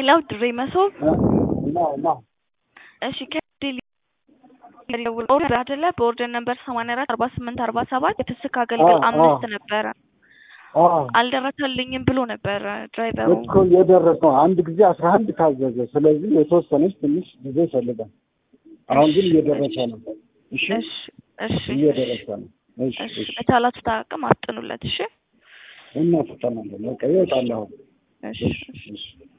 ሄሎ ድሬ መሶብ እና እና እሺ ከዴሊ ኦርደር አይደለ በኦርደር ነበር ሰማንያ አራት አርባ ስምንት አርባ ሰባት የፍስክ አገልግል አዎ፣ አምስት አዎ። ነበረ አዎ አልደረሰልኝም ብሎ ነበር ድራይቨሩ። እኮ የደረሰው አንድ ጊዜ አስራ አንድ ታዘዘ። ስለዚህ የተወሰነች ትንሽ ጊዜ ይፈልጋል። አሁን ግን እየደረሰ ነው። እሺ እሺ እሺ እየደረሰ ነው። እሺ እሺ እሺ በቻላችሁት አቅም አፍጥኑለት። እሺ እናፍጠናለን። በቃ ይወጣል አሁን። እሺ እሺ እሺ